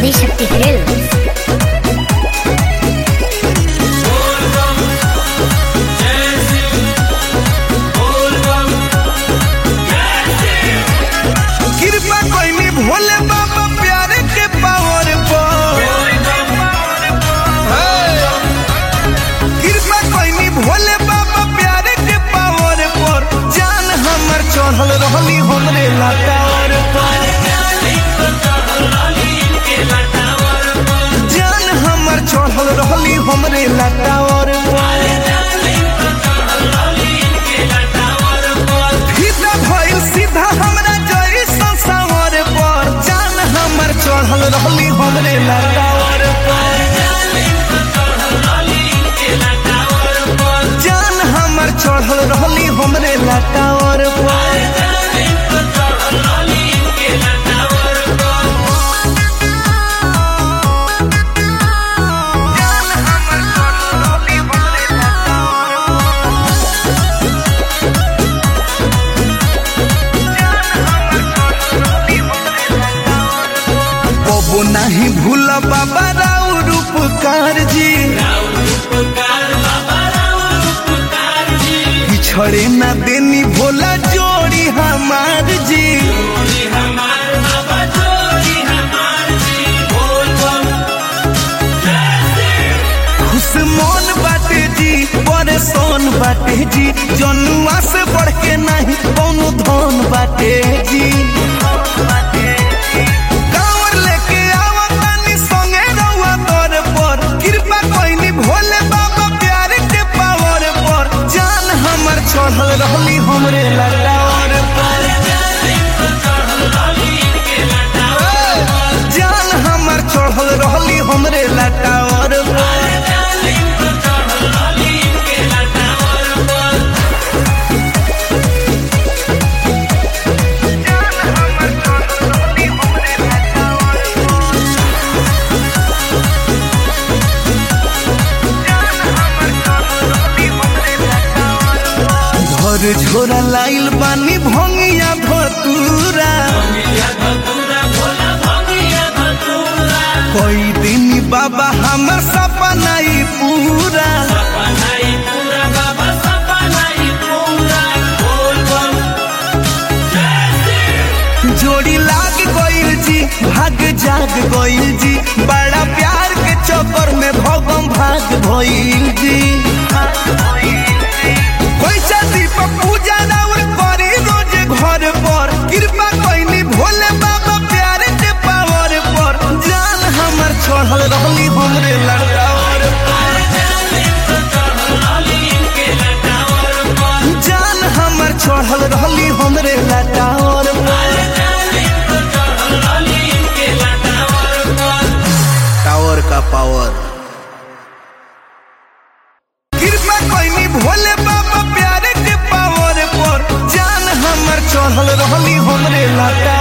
Adishakti films कृपा कोई भोले बाबा प्यारे के पावर पर कृपा कोई भोले बाबा प्यारे के पावर पर जान हमर चढ़ल रहली हमरे लटावर पर जान हमर चढ़ल रहली हमरे लटावर पर सीधा भइल सीधा हमरा जई संसावर पर जान हमर चढ़ल रहली हमरे लटावर पर जान हमर चढ़ल रहली हमरे लटावर पर जान हमर चढ़ल रहली हमरे लटावर पर कबो नहीं भूल बाबा राव रूपकार जी पिछड़े ना देनी भोला जोड़ी हमार जी खुश मन बाटे जी परेशान बाटे जी जनुआ से बढ़ के नहीं कौनो धन बाटे जी कांवर लेके आवा तानी संगे रउआ तोर पर कृपा कोइनी भोले बाबा प्यार के पावर पर जान हमर चढ़ल रहली हमरे लटावर पर जान हमर चढ़ल रहली हमरे लटावर पर घर झोरा लाइल बानी भंगिया भतूरा कोई दिन बाबा हमर सपना ई पूरा जोड़ी लाग गइल जी भाग जाग गइल जी बड़ा प्यार के चक्कर में भगम भाग भइल जी पैसा दीप पूजा राउर करी रोज घर पर कृपा कोइनी भोले बाबा प्यार के पावर पर जान हमर चढ़ल रहली हमरे लड़कावर जान हमर चढ़ल रहली हमरे लटावर टावर का पावर कृपा कोइनी भोले बाबा प्यारे के पावर पर जान हमर चढ़ल रहली हमरे लटा